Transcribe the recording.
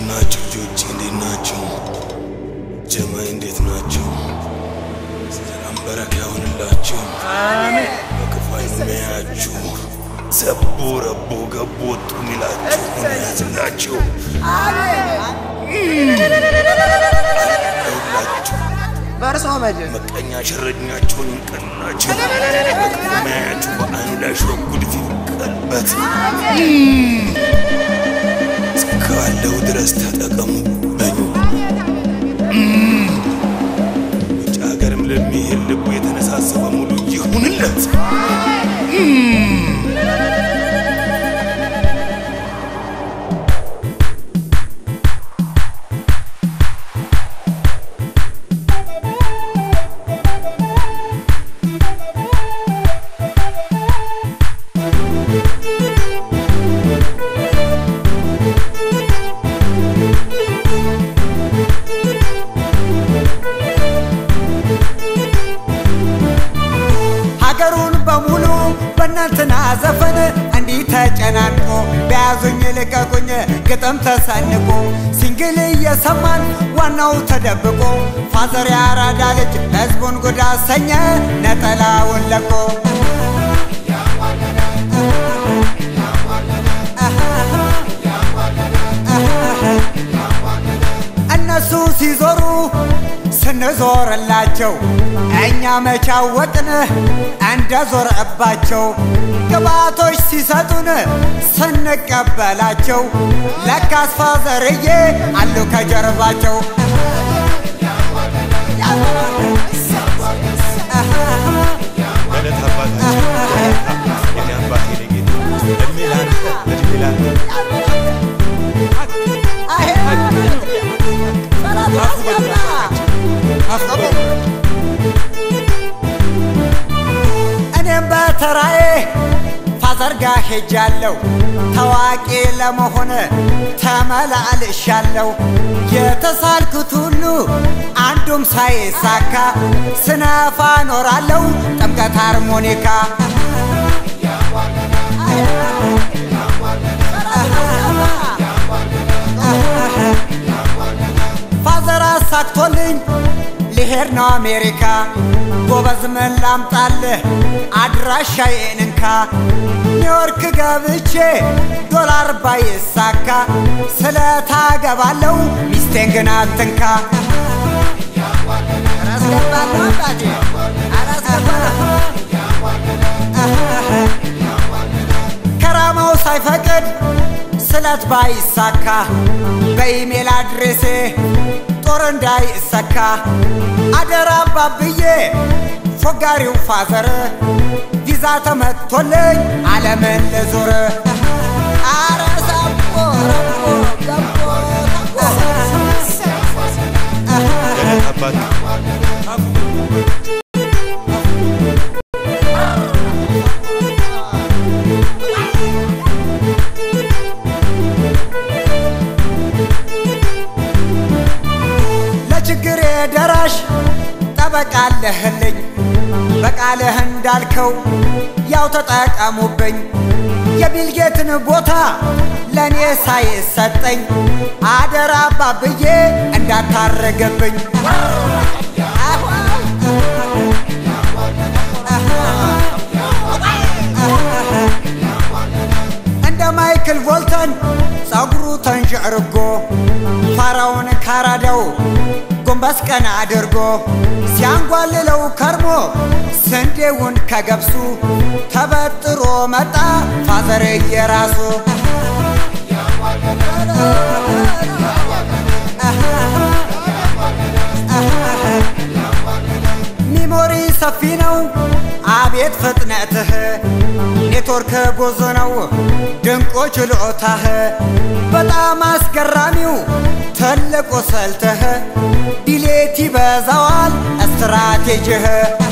ናችሁ ልጆች? እንዴት ናቸው? ጀማይ እንዴት ናቸው? ሰላም በረካ ይሁንላችሁ። በክፉ አይመያችሁ። ሰቦ ረቦ ገቦ ወጡ ሚላችሁ ያዝላችሁ። ይሁላችሁ በእርሶ መጀን መቀኛ ሸረኛችሁን ይንቀናችሁ። በክፉ መያችሁ በአይኑ ላይ ሽረጉድ ይቀልበት እስካለው ድረስ ተጠቀሙበኝ። ውጭ ሀገርም ለሚሄድ ልቡ የተነሳሳ በሙሉ ይሁንለት። ሀገሩን በሙሉ በእናንትና ዘፈን እንዲህ ተጨናንቆ በያዙኝ ልቀቁኝ ግጥም ተሰንቆ ሲንግል እየሰማን ዋናው ተደብቆ ፋዘር ያራዳ ልጅ ህዝቡን ጉድ አሰኘ ነጠላውን ለቆ እነሱ ሲዞሩ ስንዞርላቸው እኛ መቻወቅን እንደ ዞረባቸው ግባቶች ሲሰጡን ስንቀበላቸው ለካስ ፋዘርዬ አሉ ከጀርባቸው በለት አባታችን የኔ አባቴ የኔ ጌታ እድሜ ላንተ እድሜ ላንተ እኔም በተራዬ ፋዘር ጋ ሄጃለሁ ታዋቂ ለመሆን ተመላልሻለሁ የተሳልኩት ሁሉ አንዱም ሳይሳካ ስነፋ ኖራለሁ ጥምቀት ሃርሞኒካ ፋዘር አሳክቶልኝ ልሄድ ነው አሜሪካ ጎበዝ ምን ላምጣልህ አድራሻዬን እንካ ኒውዮርክ ገብቼ ዶላር ባይሳካ ስለታገባለው ሚስቴን ግን አትንካ አላስገባለሁ አባቴ አላስገባለሁ ከራማው ሳይፈቅድ ስለት ባይሳካ በኢሜል አድሬሴ ጦር እንዳይሰካ አደራ አባብዬ ፎጋሪው ፋዘር ቪዛ ተመቶልኝ ዓለምን ልዞር አረ ሳቦ ረቦ ገቦ በለት አባቴ ለችግሬ ደራሽ ጠበቃለህልኝ በቃልህ እንዳልከው ያው ተጠቀሙብኝ የቢልጌትን ቦታ ለእኔ ሳይሰጠኝ አደራ አባብዬ እንዳታረገብኝ እንደ ማይክል ቮልተን ጸጉሩ ተንዠርጎ ፋራውን ካራዳው ጎንበስ ቀና አድርጎ ሲያንጓልለው ከርሞ ስንዴውን ከገብሱ ተበጥሮ መጣ ፋዘር የራሱ ሚሞሪ ሰፊ ነው አቤት ፍጥነትህ ኔትወርክ ብዙ ነው ድንቁ ችሎታህ በጣም አስገራሚው ትልቁ ስልትህ ዲሌት ይበዛዋል ስትራቴጂህ